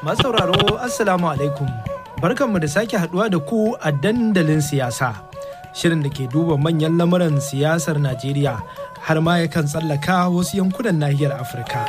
Masu sauraro Assalamu alaikum. Barkanmu da sake haduwa da ku a dandalin siyasa. Shirin da ke duba manyan lamuran siyasar Najeriya har ma yakan tsallaka wasu yankunan nahiyar Afirka.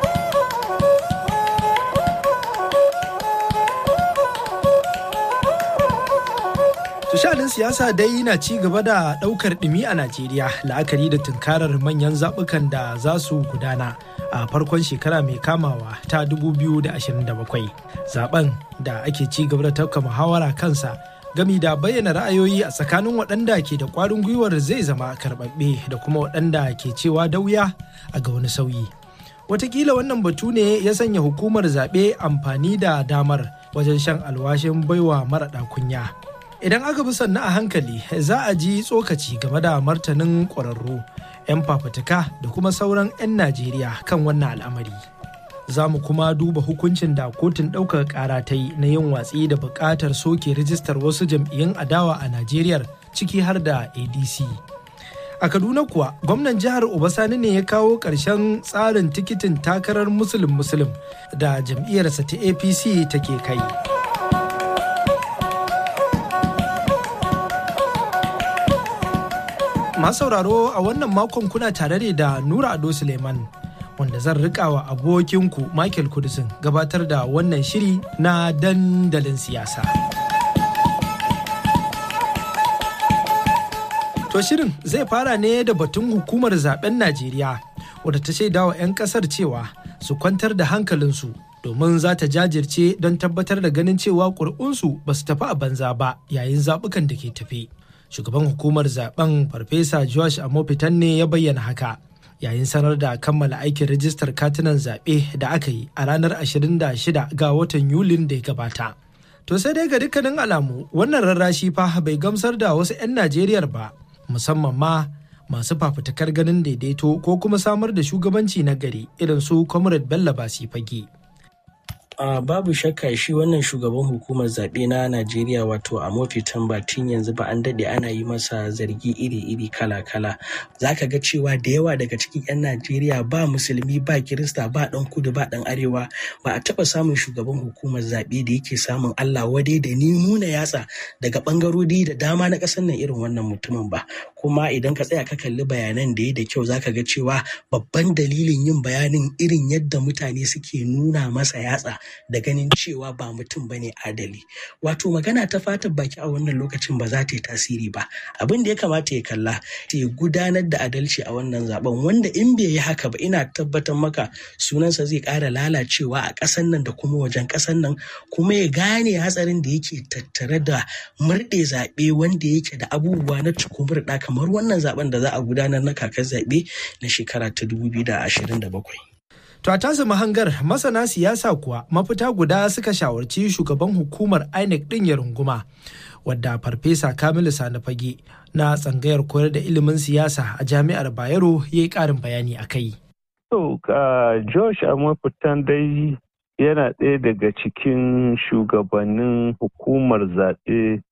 Tushanin siyasa dai na ci gaba da ɗaukar ɗumi a Najeriya la'akari da tunkarar manyan zaɓukan da za su gudana a farkon shekara mai kamawa ta 2027. Zaben da ake ci gaba da tafka muhawara kansa gami da bayyana ra'ayoyi a tsakanin waɗanda ke da ƙwarin gwiwar zai zama karɓaɓɓe da kuma waɗanda ke cewa dauya a ga wani sauyi. Wataƙila wannan batu ne ya sanya hukumar zaɓe amfani da damar wajen shan alwashin baiwa maraɗa kunya. Idan aka bi sannu a hankali za a ji tsokaci game da martanin ƙwararru, 'yan fafutuka da kuma sauran 'yan Najeriya kan wannan al'amari. Za mu kuma duba hukuncin da kotun ɗaukar ƙara ta yi na yin watsi da buƙatar soke rijistar wasu jam'iyyun adawa a Najeriya ciki har da ADC. A Kaduna kuwa gwamnan jihar Obasani ne ya kawo ƙarshen tsarin tikitin takarar musulun musulun da jam'iyyarsa ta APC take kai. Masu sauraro a wannan makon kuna tare ne da Nura Ado Suleiman wanda zan rika wa abokinku Michael Kudisin gabatar da wannan shiri na dandalin siyasa. To shirin zai fara ne da batun hukumar zaben Najeriya wadda ta shaida wa 'yan kasar cewa su kwantar da hankalinsu domin za ta jajirce don tabbatar da ganin cewa ƙuri'unsu ba su tafi a banza ba yayin zaɓukan da ke tafi. shugaban hukumar zaben farfesa josh amofitan ne ya bayyana haka yayin sanar da kammala aikin rajistar katunan zaɓe da aka yi a ranar 26 ga watan yulin da ya gabata to sai dai ga dukkanin alamu wannan rarrashi fa bai gamsar da wasu 'yan najeriya ba musamman ma masu fafutukar ganin daidaito ko kuma samar da shugabanci na gari irin su comrade bello basi fage Uh, babu shakka shi wannan shugaban hukumar zaɓe na Najeriya wato a mafi tun yanzu ba an daɗe ana yi masa zargi iri-iri kala-kala. Za ka ga cewa da yawa daga cikin 'yan Najeriya ba musulmi ba kirista ba ɗan kudu ba ɗan arewa ba a taɓa samun shugaban hukumar zaɓe da yake samun Allah wadai da ni nuna yatsa daga ɓangarori da dama na ƙasar nan irin wannan mutumin ba. Kuma idan ka tsaya ka kalli bayanan da ya da kyau za ka ga cewa babban dalilin yin bayanin irin yadda mutane suke nuna masa yatsa da ganin cewa ba mutum bane adali wato magana ta fatan baki a wannan lokacin ba za ta yi tasiri ba abin da ya kamata ya kalla ya gudanar da adalci a wannan zaben wanda in bai yi haka ba ina tabbatar maka sunansa zai ƙara lalacewa a ƙasan nan da kuma wajen ƙasan nan kuma ya gane hatsarin da yake tattare da murɗe zaɓe wanda yake da abubuwa na cikumurɗa kamar wannan zaben da za a gudanar na kakar zaɓe na shekara ta 2027. To a tasa mahangar masana siyasa kuwa mafita guda suka shawarci shugaban hukumar INEC ɗin ya runguma wadda farfesa Kamilu Sani Fage na tsangayar koyar da ilimin siyasa a jami'ar Bayero ya yi ƙarin bayani a kai. To, Josh a mafitan dai yana ɗaya daga cikin shugabannin hukumar zaɓe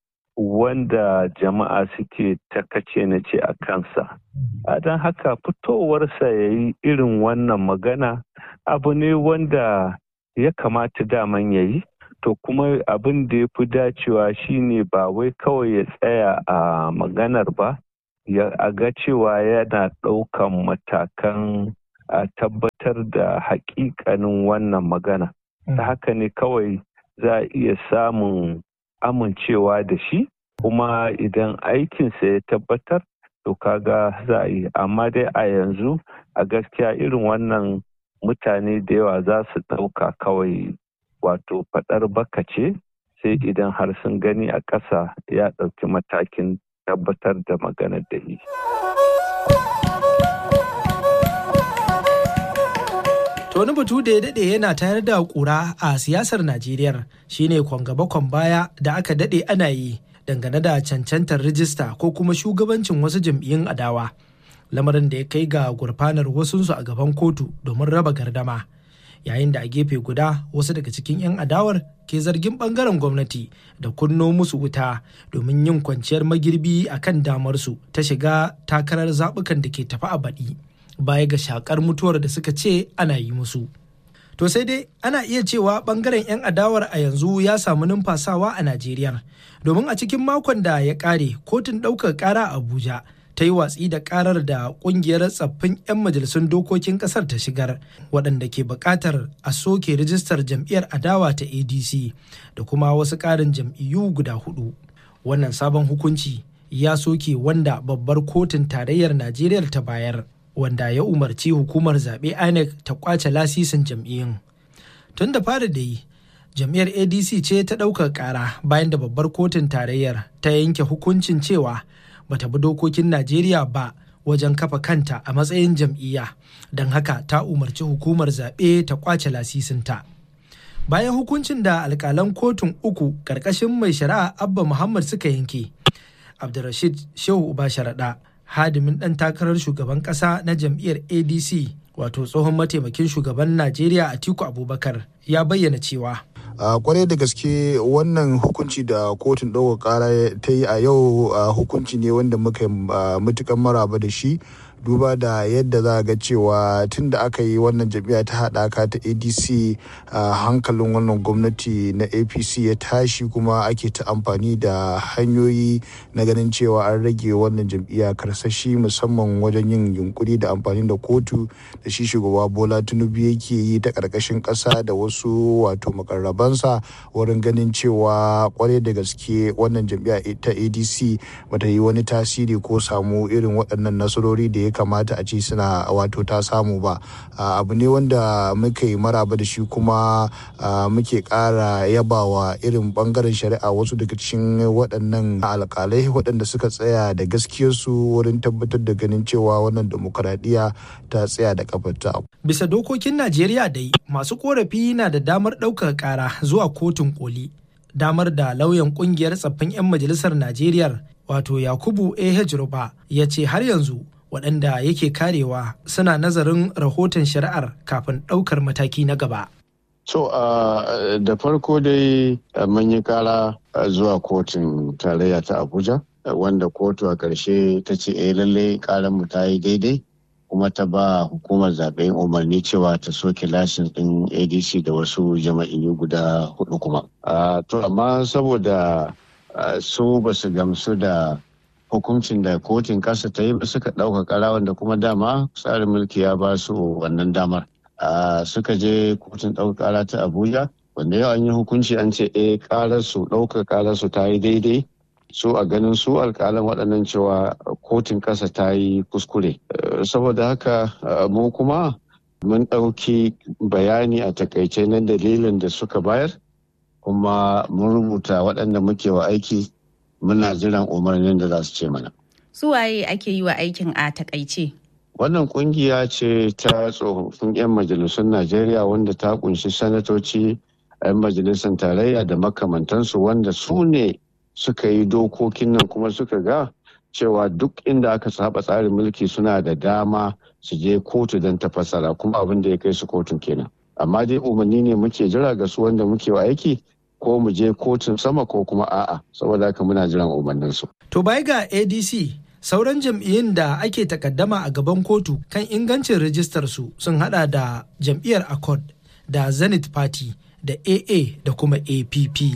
wanda jama'a suke takace na ce a kansa. A don haka fitowarsa ya yi irin wannan magana abu ne wanda ya kamata daman ya yi to kuma abin da ya fi dacewa shine ba wai kawai ya tsaya a maganar ba ya ga cewa yana ɗaukan matakan a tabbatar da haƙiƙanin wannan magana ta haka ne kawai za a iya samun amincewa da shi kuma idan aikinsa ya tabbatar to kaga za a yi amma dai a yanzu a gaskiya irin wannan mutane da yawa za su ɗauka kawai wato faɗar baka ce sai idan har sun gani a ƙasa ya ɗauki matakin tabbatar da maganar da yi. To wani batu da ya daɗe yana tayar da ƙura a siyasar Najeriya shine kwangaba baya da aka daɗe ana yi dangane da cancantar rijista ko kuma shugabancin wasu jam'iyyun adawa. Lamarin da ya kai ga gurfanar wasunsu a gaban kotu domin raba gardama. Yayin da a gefe guda wasu daga cikin 'yan adawar ke zargin bangaren gwamnati da kunno musu wuta domin yin kwanciyar magirbi a kan damarsu ta shiga takarar zaɓukan da ke tafi a baɗi. baya ga shakar mutuwar da suka ce ana yi musu. To sai dai ana iya cewa bangaren 'yan adawar a yanzu ya samu numfasawa a Najeriya. Domin a cikin makon da ya kare kotun ɗaukar ƙara a Abuja ta yi watsi da ƙarar da ƙungiyar tsaffin 'yan majalisun dokokin ƙasar ta shigar waɗanda ke buƙatar a soke rijistar jam'iyyar adawa ta ADC da kuma wasu ƙarin jam'iyyu guda hudu. Wannan sabon hukunci ya soke wanda babbar kotun tarayyar Najeriya ta bayar. wanda ya umarci hukumar zaɓe INEC ta kwace lasisin jam'iyyun. Tun da fara da yi, jam'iyyar ADC ce ta ɗaukar ƙara bayan da babbar kotun tarayyar ta yanke hukuncin cewa bata bi dokokin Najeriya ba wajen kafa kanta a matsayin jam'iyya, don haka ta umarci hukumar zaɓe ta kwace lasisinta. Bayan hukuncin da alƙalan kotun uku ƙarƙashin mai shari'a Abba Muhammad suka yanke, Abdulrashid Shehu Uba Sharaɗa hadimin ɗan takarar shugaban ƙasa na jam'iyyar adc wato tsohon mataimakin shugaban najeriya atiku abubakar ya bayyana cewa a kwarai da gaske wannan hukunci da kotun ɗaukar ƙara ta yi a yau hukunci ne wanda muka matukan maraba da shi duba da yadda za a ga cewa tun da aka yi wannan jam'iyya ta haɗaka ta adc a hankalin wannan gwamnati na apc ya tashi kuma ake ta amfani da hanyoyi na ganin cewa an rage wannan jam'iyya karsashi musamman wajen yin yunkuri da amfani da kotu da shi shugaba bola tinubu yake yi ta ƙarƙashin ƙasa da wasu wato makarrabansa wurin ganin cewa kwarai da gaske wannan jam'iyya ta adc bata yi wani tasiri ko samu irin waɗannan nasarori da ya ya kamata a ce suna wato ta samu ba abu ne wanda muka yi maraba da shi kuma muke ƙara yabawa irin bangaren shari'a wasu daga cikin waɗannan alƙalai waɗanda suka tsaya da gaskiyarsu wurin tabbatar da ganin cewa wannan demokaradiyya ta tsaya da kafarta. Bisa dokokin Najeriya dai masu korafi na da damar ɗaukar ƙara zuwa kotun koli. Damar da lauyan ƙungiyar tsaffin 'yan majalisar Najeriya wato Yakubu A.H. Ruba ya ce har yanzu waɗanda yake karewa suna nazarin rahoton shari'ar kafin ɗaukar mataki na gaba. So uh, da farko dai uh, mun yi kara uh, zuwa kotun tarayya ta Abuja wanda kotu a ƙarshe ta ce eh lalle karan mu ta yi daidai kuma ta ba hukumar zaɓen umarni cewa ta soke lashin ɗin ADC da wasu jama'iyyu guda hudu kuma. To amma saboda su ba su gamsu da hukuncin da kotun kasa ta yi suka ɗauka kara wanda kuma dama tsarin mulki ya ba su wannan damar suka je kotun ɗauka kara ta abuja wanda yau an yi hukunci an ce eh karar su ɗaukar karar su ta yi daidai su a ganin su alƙalan waɗannan cewa kotun ƙasa ta yi kuskure saboda haka mu kuma mun ɗauki bayani a takaice na dalilin da suka bayar kuma mun rubuta waɗanda muke wa aiki muna jiran umarnin da za su ce mana. Su waye ake yi wa aikin a takaice? Wannan kungiya ce ta tsofaffin 'yan majalisun Najeriya wanda ta kunshi sanatoci 'yan majalisar tarayya da makamantansu wanda su ne suka yi dokokin nan kuma suka ga cewa duk inda aka saba tsarin mulki suna da dama su je kotu don ta fassara kuma abin da ya kai su kotun kenan. Amma dai umarni ne muke jira ga su wanda muke wa aiki ko mu je kotun sama ko kuma a'a saboda haka muna jiran umarnin su. To bai ga ADC sauran jam'iyyun da ake takaddama a gaban kotu kan ingancin rijistar su sun hada da jam'iyyar Accord da Zenith Party da AA da kuma APP.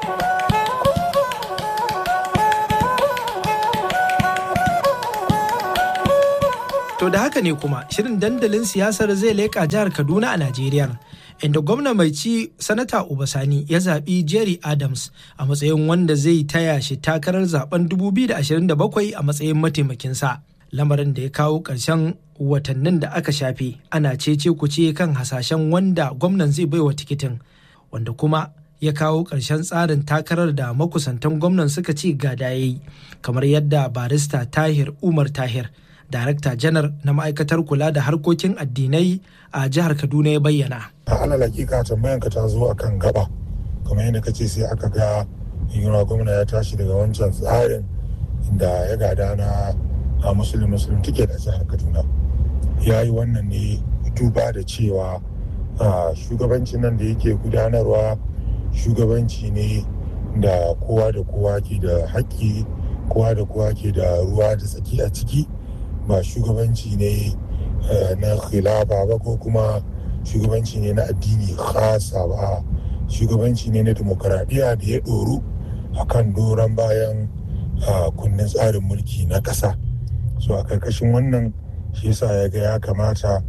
To da haka ne kuma shirin dandalin siyasar zai leƙa jihar Kaduna a Najeriya. Inda gwamna mai ci sanata Ubasani ya zaɓi Jerry Adams a matsayin wanda zai taya shi takarar zaben 2027 a matsayin mataimakinsa. Lamarin da ya kawo ƙarshen watannin da aka shafe ana cece kuce kan hasashen wanda gwamnan zai baiwa tikitin wanda kuma ya kawo ƙarshen tsarin takarar da makusantan gwamnan suka ce gada ya yi kamar yadda barista Tahir Umar Tahir darakta janar na ma'aikatar kula da harkokin addinai a jihar kaduna ya bayyana a alal hakika tambayan ka ta zo a kan gaba kamar yadda kace sai aka ga yunwa gwamna ya tashi daga wancan tsarin inda ya gada na a musulun musulun tike da jihar kaduna ya yi wannan ne duba da cewa shugabancin nan da yake gudanarwa shugabanci ne da kowa da kowa ke da haƙƙi kowa da kowa ke da ruwa da tsaki a ciki ba shugabanci ne na khilafa ba ko kuma shugabanci ne na addini khasa ba shugabanci ne na demokaradiyya da ya ɗoru a kan doron bayan kundin tsarin mulki na ƙasa so a ƙarƙashin wannan shi yasa ya ga ya kamata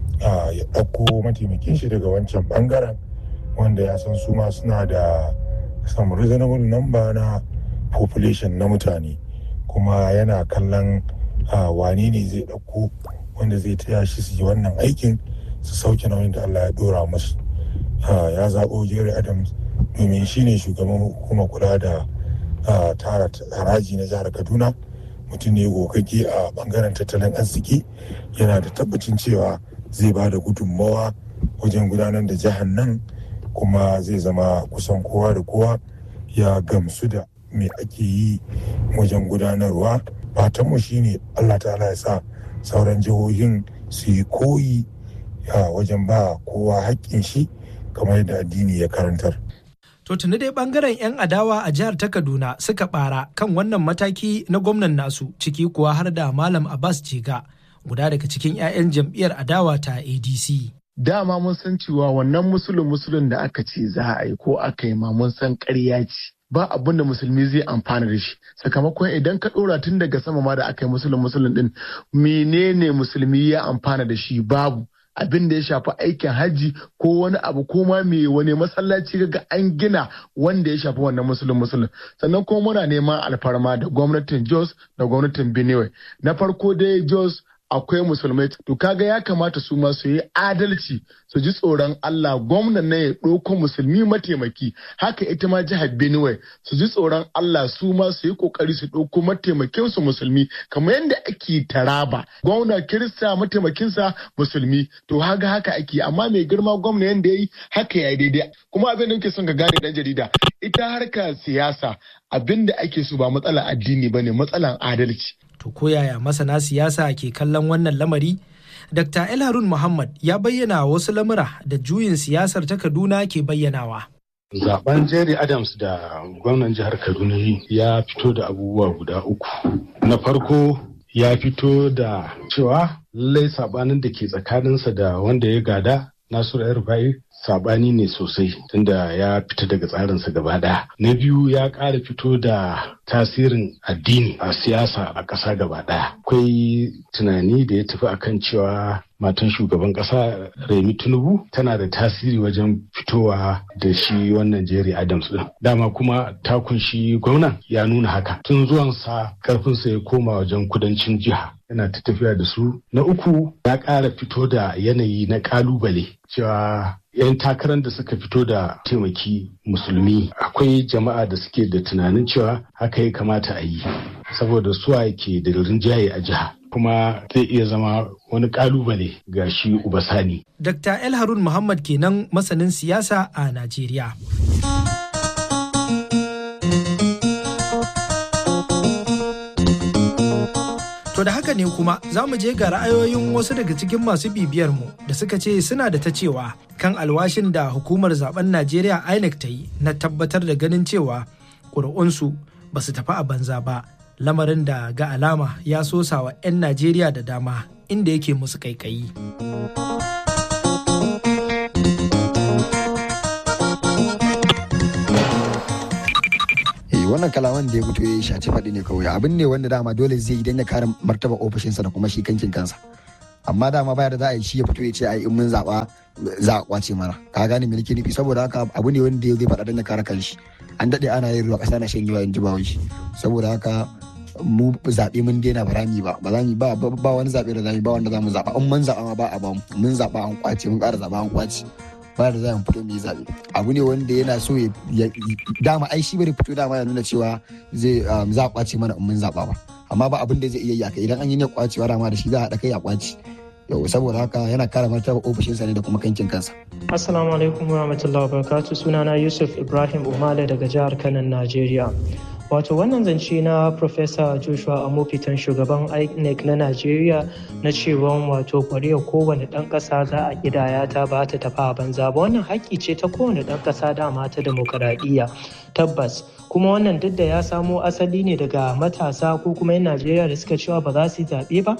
ya ɗauko mataimakin shi daga wancan ɓangaren wanda ya san su ma suna da some reasonable number na population na mutane kuma yana kallon wane ne zai ɗauko wanda zai taya shi su yi wannan aikin su sauke nauyin da Allah ya ɗora musu ya zaɓo Jerry Adams domin shi ne shugaban hukumar kula da tara haraji na jihar Kaduna mutum ne gogagge a bangaren tattalin arziki yana da tabbacin cewa zai ba da gudunmawa wajen gudanar da jihar nan kuma zai zama kusan kowa da kowa ya gamsu da me ake yi wajen gudanarwa fatanmu shine allah ta'ala ya sa sauran jihohin su yi koyi wajen ba kowa haƙƙin shi kamar yadda addini ya karantar To tuni dai bangaren 'yan adawa a jihar ta Kaduna suka bara kan wannan mataki na gwamnan nasu ciki kuwa har da Malam Abbas Jega guda daga cikin 'ya'yan jam'iyyar adawa ta ADC. Dama mun san cewa wannan musulun musulun da aka ce za a yi ko aka yi ma mun san ƙarya ce. Ba abin da musulmi zai amfana da shi sakamakon idan ka ɗora tun daga sama ma da aka yi musulun musulun din menene musulmi ya amfana da shi babu abin da ya shafi aikin hajji ko wani abu ko ma me wani masallaci ga an gina wanda ya shafi wannan musulun musulun sannan kuma muna neman alfarma da gwamnatin jos da gwamnatin benue na farko dai jos akwai musulmai to kaga ya kamata su ma su yi adalci su ji tsoron Allah gwamnan na ya ɗauko musulmi mataimaki haka ita ma jihar Benue su ji tsoron Allah su ma su yi kokari su ɗauko mataimakin su musulmi kamar yadda ake taraba gwamna kirista mataimakinsa musulmi to haka haka ake amma mai girma gwamna yadda ya yi haka ya daidai kuma abin da nake son ka gane dan jarida ita harkar siyasa abin da ake so ba matsalar addini bane matsalar adalci To koyaya masana siyasa ke kallon wannan lamari? Dr. El Harun Muhammad ya bayyana wasu lamura da juyin siyasar ta Kaduna ke bayyanawa. Zaben Jerry Adams da gwamnan jihar Kaduna ya fito da abubuwa guda uku. Na farko ya fito da cewa lallai sabanin da ke tsakaninsa da wanda ya gada Nasiru Yarba'i sabani ne sosai tunda ya fita daga tsarinsa gaba ɗaya. Na biyu ya ƙara fito da tasirin addini a siyasa a ƙasa gaba ɗaya. Akwai tunani da ya tafi akan cewa matan shugaban ƙasa Remi Tinubu tana da tasiri wajen fitowa da shi wannan Jerry Adams ɗin. Dama kuma ta kunshi gwamnan ya nuna haka. Tun zuwansa ƙarfinsa ya koma wajen kudancin jiha. yana ta tafiya da su. Na uku ya ƙara fito da yanayi na ƙalubale cewa 'yan takarar da suka fito da taimaki musulmi akwai jama'a da suke da tunanin cewa haka ya kamata a yi saboda suwa ke da rinjaye a jiha kuma zai iya zama wani kalubale ga shi ubasani. Dr. El Harun Muhammad kenan masanin siyasa a Najeriya. To da haka ne kuma za mu je ga ra'ayoyin wasu daga cikin masu bibiyar mu da suka ce suna da ta cewa kan alwashin da hukumar zaben Najeriya INEC ta yi na tabbatar da ganin cewa ƙuri'unsu ba su tafi a banza ba lamarin da ga alama ya sosa wa 'yan Najeriya da dama inda yake musu kaikayi. wannan kalaman da ya fito ya shaci faɗi ne kawai abin ne wanda dama dole zai idan ya kare martaba ofishinsa da kuma shi kankin kansa amma dama baya da za a yi shi ya fito ya ce ai in mun zaɓa za a kwace mana ka gane me nake nufi saboda haka abu ne wanda zai faɗa don ya kare kanshi an daɗe ana yin ruwa ƙasa na shan yawa in ji ba saboda haka mu zaɓe mun daina ba rami ba ba za mu ba ba wani zaɓe da za mu ba wanda za mu zaɓa in mun zaɓa ma ba a ba mu mun zaɓa an kwace mun ƙara zaɓa an kwace ba da za mu fito mu yi zaɓe abu ne wanda yana so ya dama ai shi bari fito dama ya nuna cewa zai za a kwace mana in mun zaɓa ba amma ba abin da zai iya yi idan an yi ne kwacewa dama da shi za a haɗa kai a kwace yau saboda haka yana kare martaba ofishinsa ne da kuma kankin kansa. Assalamu alaikum wa rahmatullahi wa barakatuh sunana Yusuf Ibrahim Umale daga jihar Kano Najeriya. Wato wannan zance na Professor Joshua Amofitan shugaban INEC na Najeriya na cewa wato kwariya kowane ɗan ƙasa za a ƙidaya ta ba ta tafi a banza ba wannan haƙƙi ce ta kowane ɗan ƙasa dama ta demokaradiyya tabbas kuma wannan duk da ya samo asali ne daga matasa ko kuma 'yan Najeriya da suka cewa ba za su yi zaɓe ba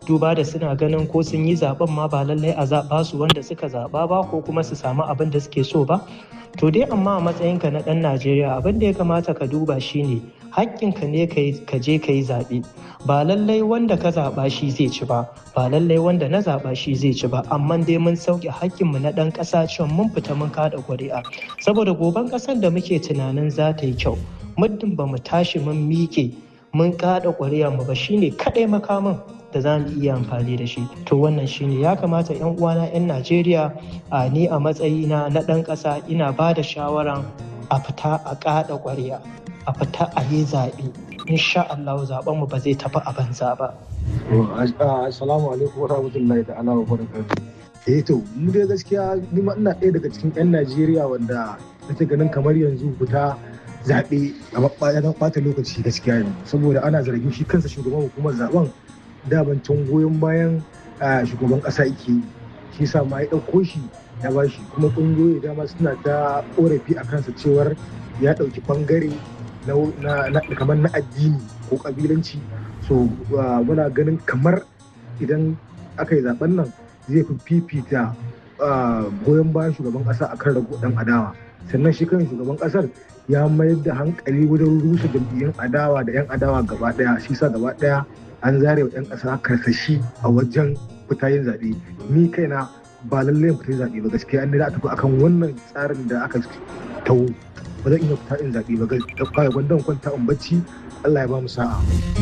duba da suna ganin ko sun yi zaben ma ba lallai a zaɓa su wanda suka zaɓa ba ko kuma su samu abin da suke so ba to dai amma a matsayinka na ɗan najeriya abin da ya kamata ka duba shine haƙƙinka ne ka je ka yi zaɓe ba lallai wanda ka zaɓa shi zai ci ba ba lallai wanda na zaɓa shi zai ci ba amma dai mun sauke haƙƙinmu na ɗan ƙasa cewa mun fita mun kaɗa ƙuri'a saboda goben ƙasar da muke tunanin za ta yi kyau muddin ba mu tashi mun miƙe mun kaɗa ƙuri'a mu ba shine kaɗai makamin da za mu iya amfani da shi to wannan shine ya kamata yan uwana yan najeriya a ni a matsayina na ɗan ƙasa ina ba da shawaran a fita a kaɗa ƙwarya a fita a yi zaɓe insha Allah zaɓen mu ba zai tafi a banza ba. Assalamu alaikum warahmatullahi ta'ala wa barakatuh. Eh to mu dai gaskiya ni ma ina ɗaya daga cikin 'yan Najeriya wanda nake ganin kamar yanzu fita zaɓe a ɓata lokaci gaskiya ne saboda ana zargin shi kansa shugaban hukumar zaben dabancin goyon bayan shugaban ƙasa yake yi shi sa ma ya ɗauko shi ya ba shi kuma ƙungiyoyi dama suna ta ƙorafi a kansa cewar ya ɗauki ɓangare kamar na addini ko ƙabilanci so muna ganin kamar idan aka yi zaben nan zai fi fifita goyon bayan shugaban ƙasa akan rago ɗan adawa sannan shi kan shugaban ƙasar ya mayar da hankali wajen rusa jam'iyyun adawa da 'yan adawa gaba ɗaya shi sa gaba ɗaya an zare wa 'yan ƙasa karsashi a wajen fita yin zaɓe ni kaina ba lallai fita zaɓe ba gaskiya an da a tafi akan wannan tsarin da aka tawo ba zan iya fita in zaɓe ba gaskiya gwanda kwanta in bacci Allah ya ba mu sa'a.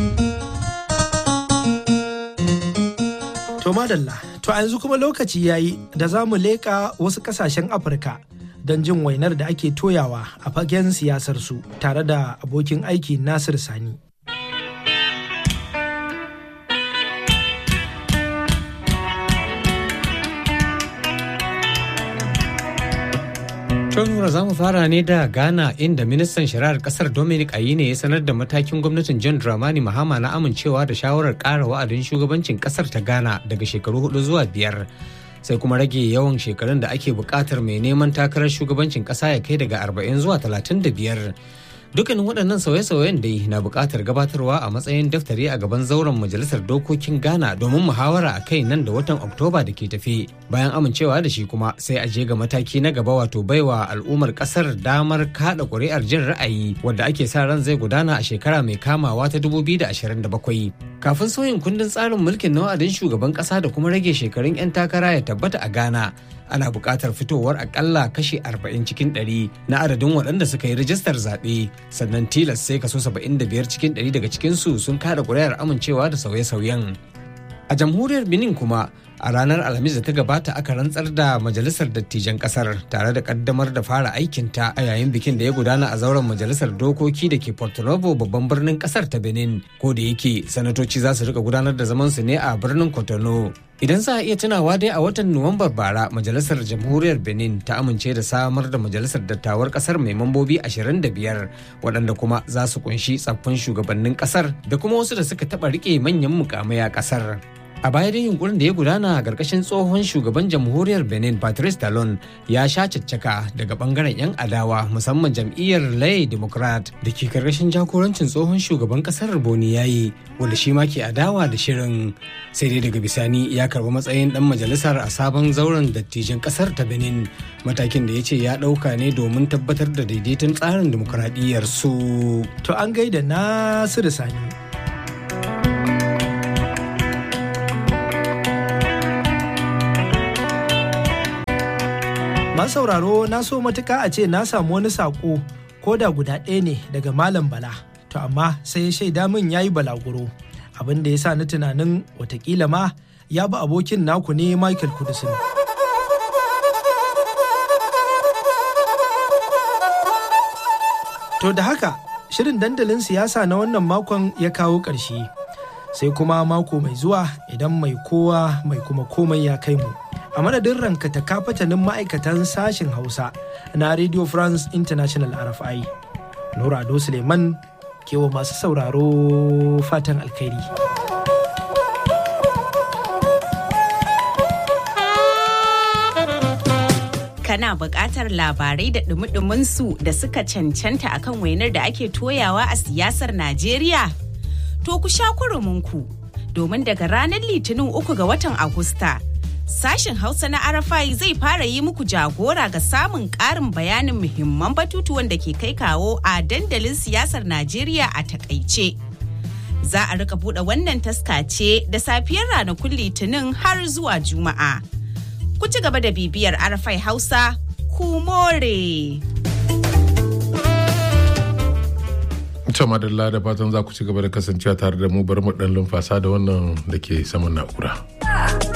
To madalla, to a yanzu kuma lokaci yayi da za mu leƙa wasu ƙasashen Afirka don jin wainar da ake toyawa a fagen siyasar su tare da abokin aiki Nasir Sani. Tonura za mu fara ne da Ghana inda ministan shari'ar kasar Dominic Ayine ya sanar da matakin gwamnatin John Dramani Mahama na amincewa da shawarar ƙara wa'adin shugabancin kasar ta Ghana daga shekaru hudu zuwa biyar. Sai kuma rage yawan shekarun da ake buƙatar mai neman takarar shugabancin ƙasa ya kai daga arba'in zuwa talatin da biyar. Dukkanin waɗannan sauye-sauyen dai na buƙatar gabatarwa a matsayin daftari a gaban zauren majalisar dokokin Ghana domin muhawara a kai nan da watan Oktoba da ke tafi. Bayan amincewa da shi kuma sai a je ga mataki na gaba wato baiwa al'ummar ƙasar damar kaɗa ƙuri'ar jin ra'ayi wadda ake sa ran zai gudana a shekara mai kamawa ta 2027. Kafin sauyin kundin tsarin mulkin na wa'adin shugaban ƙasa da kuma rage shekarun 'yan takara ya tabbata a Ghana. ana buƙatar fitowar akalla kashi 40 cikin 100 na adadin waɗanda suka yi rajistar zaɓe sannan tilas sai kaso 75 cikin 100 daga cikinsu sun kada ƙuri'ar amincewa da sauye-sauyen a jamhuriyar benin kuma a ranar alhamis da ta gabata aka rantsar da majalisar dattijan kasar tare da kaddamar da fara aikinta a yayin bikin da ya gudana a zauren majalisar dokoki da ke porto novo babban birnin kasar ta benin ko da yake sanatoci za su rika gudanar da zaman su ne a birnin cotonou idan za a iya tunawa dai a watan nuwambar bara majalisar jamhuriyar benin ta amince da samar da majalisar dattawar kasar mai mambobi 25 waɗanda kuma za su kunshi tsaffin shugabannin kasar da kuma wasu da suka taɓa rike manyan mukamai a kasar a baya dai yunkurin da ya gudana a ƙarƙashin tsohon shugaban jamhuriyar benin patrice talon ya sha caccaka daga bangaren 'yan adawa musamman jam'iyyar lay democrat da ke ƙarƙashin jagorancin tsohon shugaban ƙasar boni yayi wanda shi ma ke adawa da shirin sai dai daga bisani ya karbi matsayin dan majalisar a sabon zauren dattijan ƙasar ta benin matakin da ya ce ya ɗauka ne domin tabbatar da daidaiton tsarin dimokuraɗiyyar su to an gaida nasiru sani sauraro na so matuka a ce na samu wani saƙo ko da guda ɗaya ne daga malam bala to amma sai ya shaida min ya yi balaguro abin da ya sa ni tunanin watakila ma ya bi abokin naku ne michael kudusin to da haka shirin dandalin siyasa na wannan makon ya kawo ƙarshe sai kuma mako mai zuwa idan mai kowa mai kuma komai ya kai mu a madadin rankata kafatanin ma'aikatan sashen hausa na radio france international rfi nura ado suleiman kewa masu sauraro fatan alkhairi kana buƙatar labarai da dumi su da suka cancanta akan wainar da ake toyawa a siyasar najeriya to ku sha kuruminku domin daga ranar litinin uku ga watan Agusta. Sashen Hausa na Arafai zai fara yi muku jagora ga samun ƙarin bayanin muhimman batutuwan da ke kai kawo a dandalin siyasar Najeriya a takaice. Za a rika buɗe wannan taska ce da safiyar ranakun litinin har zuwa Juma'a. Ku ci gaba da bibiyar Arafai Hausa, ku more. Ita madalla da fatan za ku ci gaba da kasancewa tare da mu bari mu dan lumfasa da wannan da ke saman na'ura.